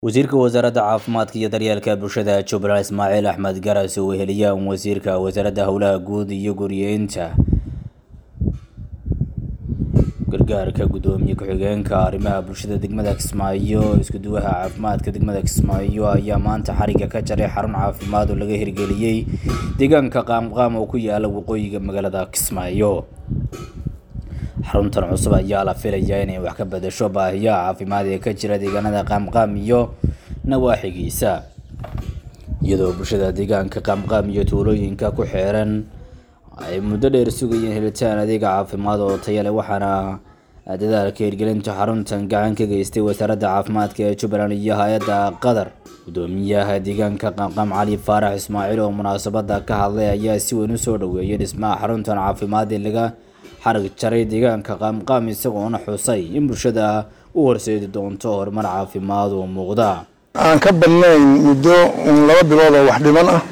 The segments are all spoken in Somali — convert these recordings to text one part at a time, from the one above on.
wasiirka wasaaradda caafimaadka iyo daryeelka bulshada jubbaland ismaaciil axmed garas oo weheliyaan wasiirka wasaaradda howlaha guud iyo guryeynta gargaarka guddoomiye ku-xigeenka arrimaha bulshada degmada kismaayo iskuduwaha caafimaadka degmada kismaayo ayaa maanta xariga ka jaray xarun caafimaad oo laga hirgeliyey deegaanka qaamqaam oo ku yaala waqooyiga magaalada kismaayo xaruntan cusub ayaa la filayaa inay wax ka bedesho baahiyaha caafimaad ee ka jira deegaanada qaamqaam iyo nawaaxigiisa iyadoo bulshada deegaanka qaamqaam iyo tuulooyinka ku xeeran ay muddo dheer sugayeen helitaan adeega caafimaad oo taya leh waxaana dadaalka hirgelinta xaruntan gacan ka geystay wasaaradda caafimaadka ee jubbaland iyo hay-adda qatar guddoomiyaha deegaanka qaamqaam cali faarax ismaaciil oo munaasabada ka hadlay ayaa si weyn usoo dhaweeyay dhismaha xaruntan caafimaad ee laga xarag jaray deegaanka qaamqaam isagoona xusay in bulshada u horseedi doonto horumar caafimaad oo muuqda aan ka badnayn muddo laba bilood oo wax dhiman ah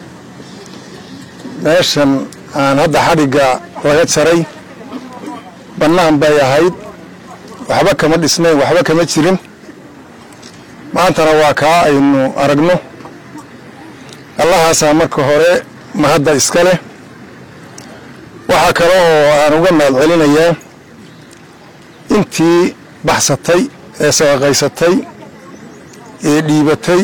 meeshan aan hadda xadhigga laga jaray bannaan bay ahayd waxba kama dhisnayn waxba kama jirin maantana waa kaa aynu aragno allahaasaa marka hore mahadda iska leh waxaa kale oo aan uga mahad celinayaa intii baxsatay ee sadaqaysatay ee dhiibatay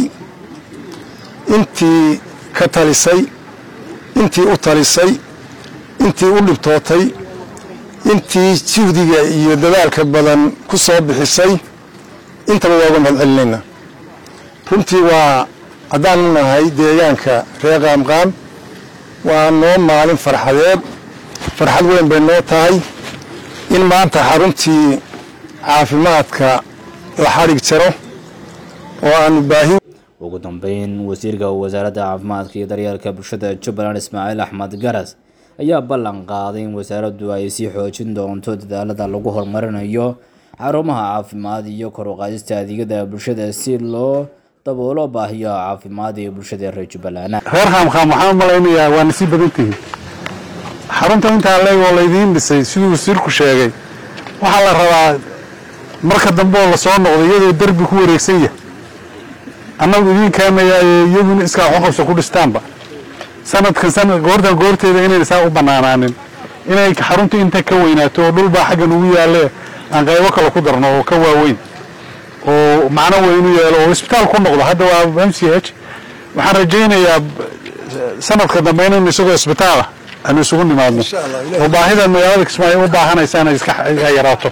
intii ka talisay intii u talisay intii u dhibtootay intii juhdiga iyo dadaalka badan ku soo bixisay intaba waa uga mahad celinaynaa runtii waa haddaanu nahay deegaanka reer qaamqaam waa noo maalin farxadeed farxad weyn bay noo tahay in maanta xaruntii caafimaadka la xadhig jaro oo aanu baahi ugu dambeyn wasiirka wasaaradda caafimaadka iyo daryeelka bulshada jubbaland ismaaciil axmed garas ayaa ballan qaaday in wasaaraddu ay sii xoojin doonto dadaalada lagu horumarinayo xarumaha caafimaad iyo kor u qaadista adeegyada bulshada si loo daboolo baahiyaha caafimaad ee bulshada reer jubbaland reer qaamqaam waxaan u malaynayaa waa nasiib badan tihiin xarunta intaa leeg oo laydiin dhisay siduu wasiirku sheegay waxaa la rabaa marka dambe oo lasoo noqdo iyadoo derbi ku wareegsan yahay annagu idiin keenayaaye iyaguna iskaa waxqabso ku dhistaanba sanadkan sanad goortan goorteeda inayna saa u bannaanaanin inay xarunta inta ka weynaato oo dhulbaa xaggan ugu yaalle aan qaybo kale ku darno oo ka waaweyn oo macno weyn u yeelo oo isbitaal ku noqdo hadda waa m c h waxaan rajaynayaa sanadka dambe inaynu isagoo isbitaalah aanu isugu nimaadno oo baahida magaalada kismaayo u baahanaysa inay iska yaraato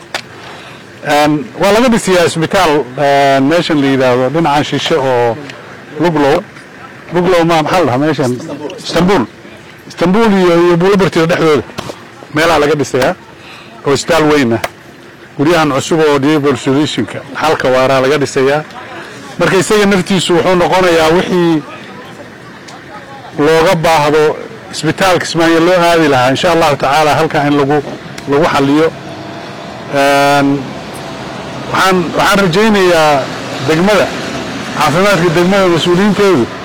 waa laga dhisiyaa isbitaal meeshan la yidhaahdo dhinacan shishe oo luglow luglow ma maxaa la dhahaa meeshan istanbul istanbul iyo iyo buulabartida dhexdooda meelaha laga dhisayaa oo isbitaal weyn ah guryahan cusub oo diable solutionka xalka waaraa laga dhisayaa marka isaga naftiisu wuxuu noqonayaa wixii looga baahdo isbitaal kismaayo loo aadi lahaa insha allahu tacaala halkaa in lagu lagu xaliyo waxaan waxaan rajaynayaa degmada caafimaadka degmada mas-uuliyiinteedu